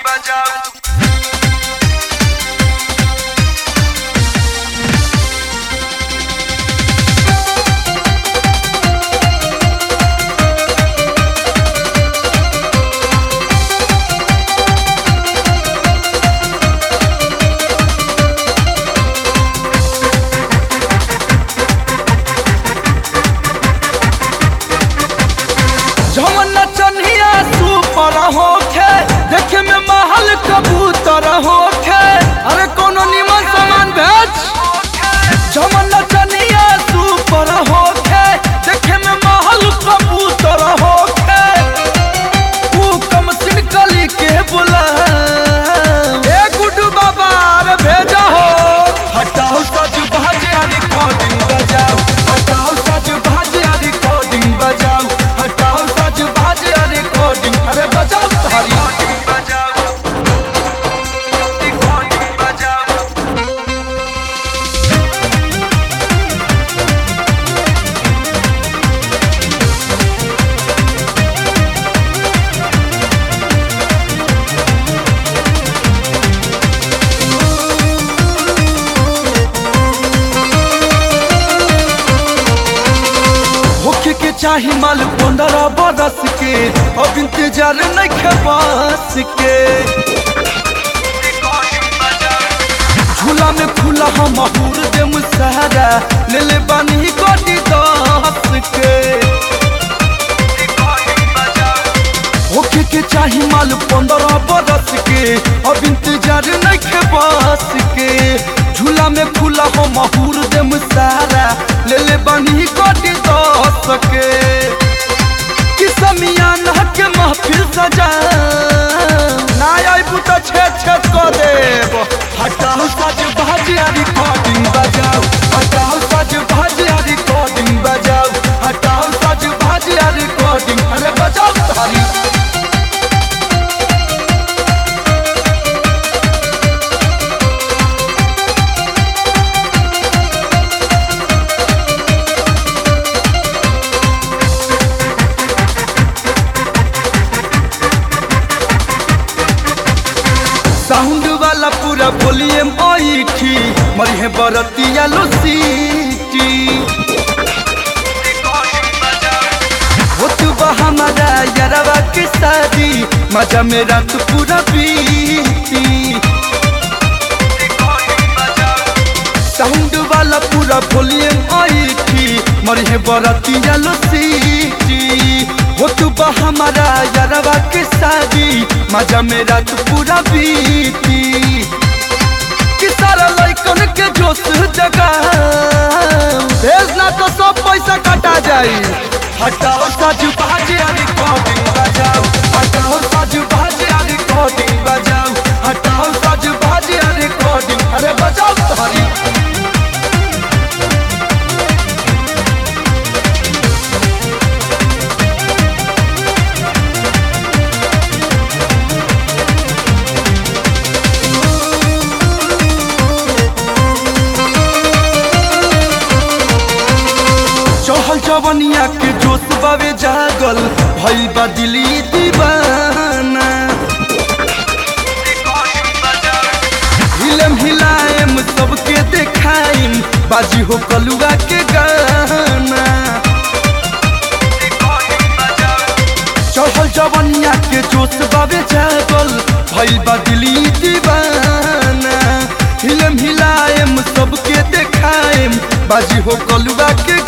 जवन चनिया सुपर होखे देखे में महल कबूतर होखे अरे कोनो निमन सामान भेज जवन चनिया सुपर होखे देखे में महल कबूतर होखे तू कम सिन कली के बुला ए गुड्डू बाबा अरे भेजा हो हटाओ सज भाजे रिकॉर्डिंग बजाओ हटाओ सज भाजे रिकॉर्डिंग बजाओ हटाओ सज भाजे रिकॉर्डिंग अरे बजाओ तारी होखे के चाही माल पंद्रह बरस के अब इंतजार नहीं खेपास के झूला में खुला हम महूर दे मुसहरा ले ले बानी कोटी दस के होखे के चाही माल पंद्रह बरस के अब इंतजार नहीं खेपास के झूला में खुला हो महूर दे मुसहरा ले ले बानी कोटी दस के किसमिया के महफिल सजा ना आइबू तो छेद छेद कर देब हटाओ सज भाजिया रिकॉर्डिंग बजाओ हटाओ सज भाजिया रिकॉर्डिंग बजाओ हटाओ सज भाजिया रिकॉर्डिंग अरे बजाओ तारी साउंड वाला पूरा वॉल्यूम ओइठी मरिहे बरतिया लो सीटी हो तू बा हमारा यारवा के शादी मजा में रात पूरा बीती साउंड वाला पूरा वॉल्यूम ओइठी मरिहे बरतिया लो सीटी हो तू बा हमारा यारवा के शादी मजा में रात पूरा बीती कि सारा लइकन के जोश जगा भेज ना तो सब पैसा कटा जाई हटाओ साजू बाजे रिकॉर्डिंग बजाओ हटाओ साजू बाजे रिकॉर्डिंग बजाओ हटाओ साजू बाजे रिकॉर्डिंग अरे बजाओ तारी चहल जवनिया के जोश बावे जागल भइल बा दिली दीवाना हिलम हिलाएम सबके देखाइम बाजी हो कलुआ के गाना चहल जवनिया के जोश बावे जागल भइल बा दिली दीवाना हिलम हिलाएम सबके देखाएम बाजी हो कलुआ के